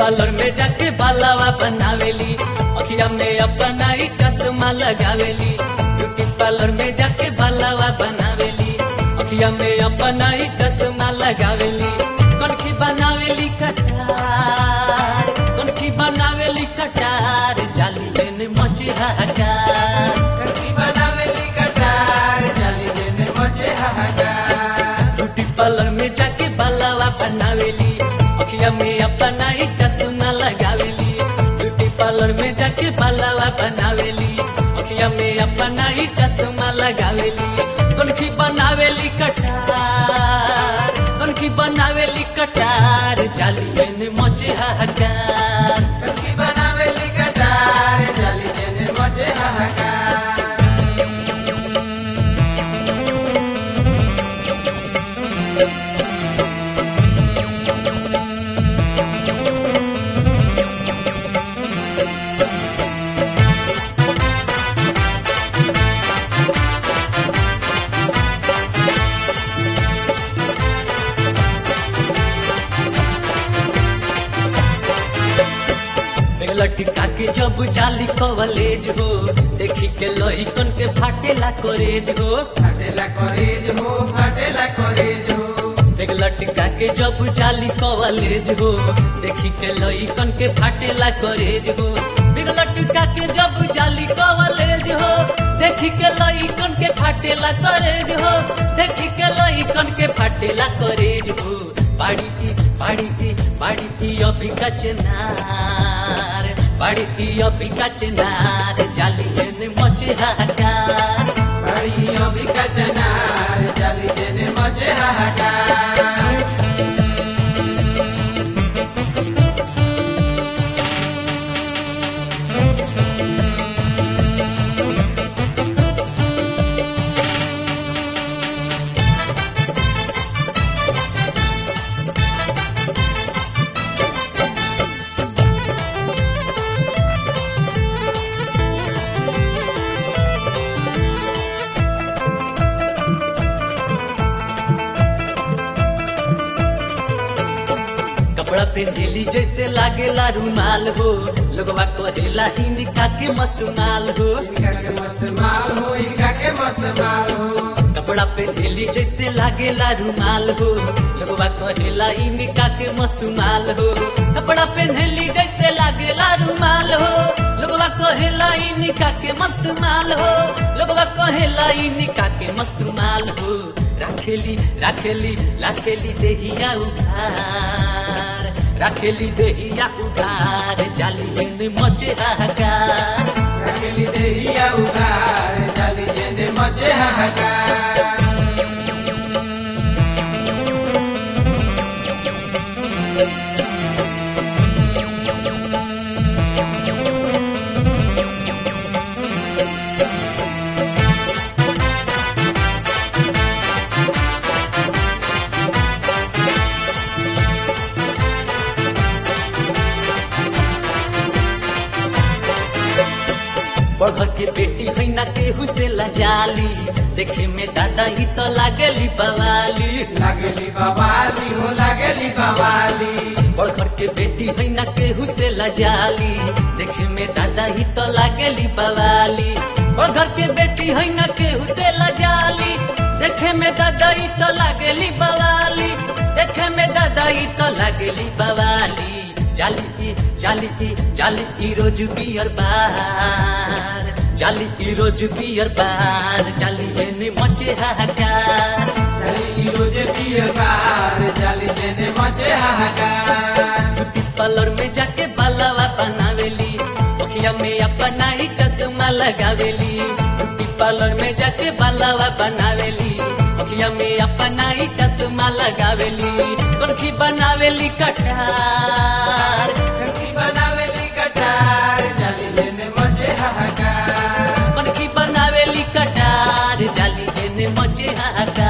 parlour में जाके बालावा बनावेली अखिया में अपना ही चश्मा लगावेली ब्यूटी पार्लर में जाके बालावा बनावेली अखिया में अपना ही चश्मा लगावेली कनखी बनावेली कटार कनखी बनावेली कटार जाली में मचे हाहाकार कनकी बनावेली कटार जाली देने मजे हाहाकार ब्यूटी पार्लर में जाके बालावा बनावेली अखिया में अपना ही चश्मा लगावेली ब्यूटी पार्लर में जाके बालावा बनावेली अखिया में अपना ही चश्मा लगावेली कनखी बनावेली कटार कनखी बनावेली कटार जाली में मचे हाहाकार कनकी बनावेली कटार जाली देने मजे हाहाकार लटका के जब जाली कवलेज हो देखी के लइकन के फाटेला करेज हो फाटेला करेज हो फाटेला करेज हो देख लटका के जब जाली कवलेज हो देखी के लइकन के फाटेला करेज हो बिग लटका के जब जाली कवलेज हो देखी के लइकन के फाटेला करेज हो देखी के लइकन के फाटेला करेज हो बाड़ी ई बाड़ी ई बाड़ी ई अभी का चनार बाड़ी ई अभी का चनार जाली में मचे हाहाकार बड़ी अभी का चनार जाली देने मजे हाहाकार कपड़ा पेंडेली जैसे लागेला रुमाल हो लोगवा कहेला हिंदिका के मस्त माल हो इनका के मस्त माल हो इनका के मस्त माल हो कपड़ा पेंडेली जैसे लागेला रुमाल हो लोगवा कहेला हिंदिका के मस्त माल हो कपड़ा पेंडेली जैसे लागेला रुमाल हो लोगवा कहेला हिंदिका के मस्त माल हो लोगवा कहेला हिंदिका के मस्त माल हो राखेली राखेली राखेली देहिया उधार राखेली देहिया उधार जाली में मचे हाहाकार रखेली देहिया उगार जाली देने मजे हाहाकार बड़घर के बेटी है ना केहू से लजाली देखे में दादा ही तो लागली बवाली लागेली बवाली हो लागेली बवाली बड़घर के बेटी है ना केहू से लजाली देखे में दादा ही तो लागली बवाली बड़घर के बेटी है ना केहू से लजाली देखे में दादा ही तो लागली बवाली देखे में दादा ही तो लागली बवाली जाली ई जाली ई जाली ई रोज बियर बार जाली ई रोज बियर बार जाली में मचे हाहाकार जाली रोजे पियर बार जाली देने मजे हाहाकार ब्यूटी पार्लर में जाके बालावा बनावेली अखिया में अपना ही चश्मा लगावेली ब्यूटी पार्लर में जाके बालावा बनावेली अखिया में अपना ही चश्मा लगावेली कनखी बनावेली कटार कनकी बनावेली कटार जाली देने मजे हाहाकार कनखी बनावेली कटार जाली जेने मजे हाहाकार